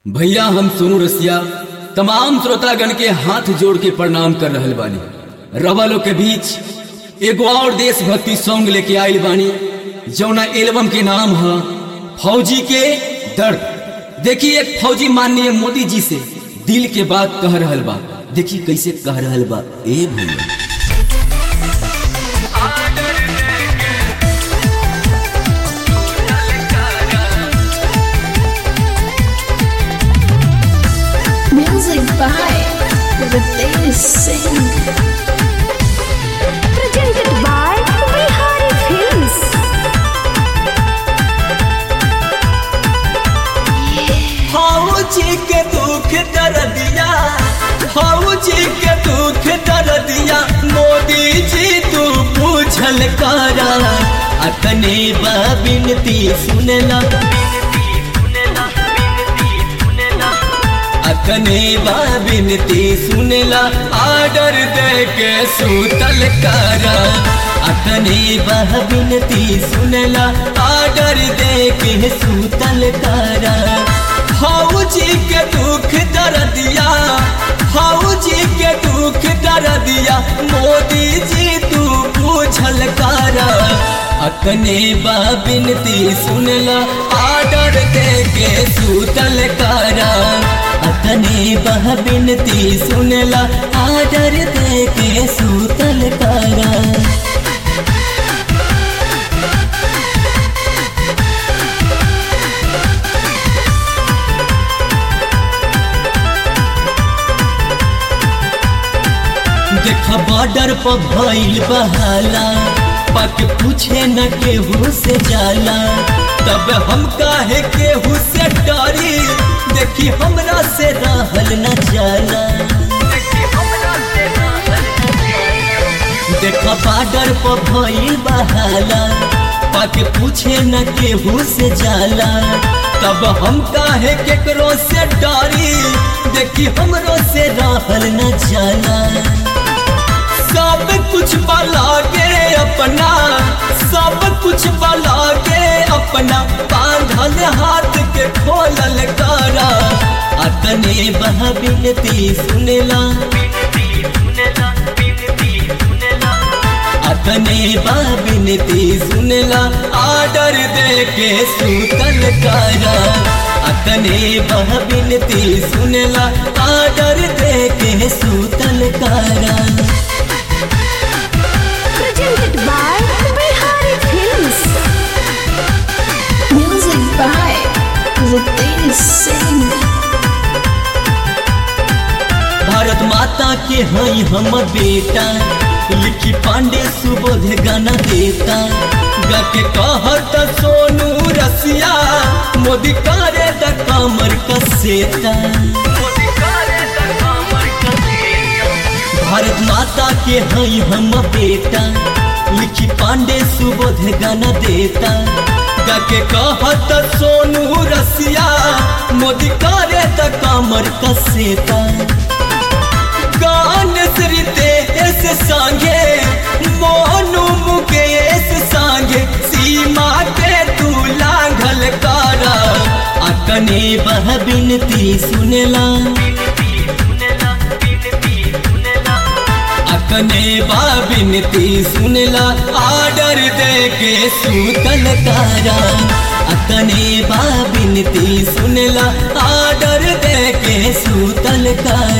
भैया हम सोनू रसिया तमाम श्रोतागण के हाथ जोड़ के प्रणाम कर रहल बानी रवा लोग के बीच एगो और देशभक्ति सॉन्ग लेके आइल बानी जौना एल्बम के नाम है फौजी के दर्द देखिए एक फौजी माननीय मोदी जी से दिल के बात कह रहल बा देखिए कैसे कह रहल बा ए भैया Music by Ritesh Singh. presented by Bihari Films. फौजी के दुख दर्दिया फौजी के दुख दर्दिया मोदी जी तू पूछल करा अतने बिनती सुनला अतने बिनती सुनला आर्डर दे के सूतल करा अतने बिनती सुनला आर्डर दे के सूतल करा फौजी के दुख दर्दिया फौजी के दुख दर्दिया मोदी जी तू पूछल करा अतने बिनती सुनला आर्डर दे के सूतल करा अतने बिनती सुनला आर्डर दे के सूतल करा देख बॉर्डर पर भइल बहाला पक पूछे न केहू से जाला तब हम काहे केहू से डरी देखी हमरा से रहल न जाला देख बॉर्डर पर भइल बहाला पक पूछे न केहू से जाला तब हम काहे केकरो से डरी देखी हमरो से रहल न जाला सब कुछ बला के अपना सब कुछ बला के अपना बांधल हाथ के खोलल करा अतने बह बिनती सुनला अतने बह बिनती सुनला आर्डर दे के सूतल करा अतने बह बिनती सुनला आर्डर दे के सूतल करा Presented by Bihari Films. Music by Ritesh Singh. Bharat माता के हई हम बेटा लिखी पांडे सुबोध गाना देता गा के कहत सोनू रसिया मोदी करे द कमर कसेता भारत माता के हई हम बेटा लिखी पांडे सुबोध गाना देता गा के कहत सोनू रसिया मोदी करे द कमर कसेता गान श्रीते एस संगे मोनू मुकेश संगे सीमा के तू लांघल करा अकने बह बिनती सुनला अकने बा बिनती सुनला आर्डर दे के सूतल करा अकने बा बिनती सुनला आर्डर दे के सूतल करा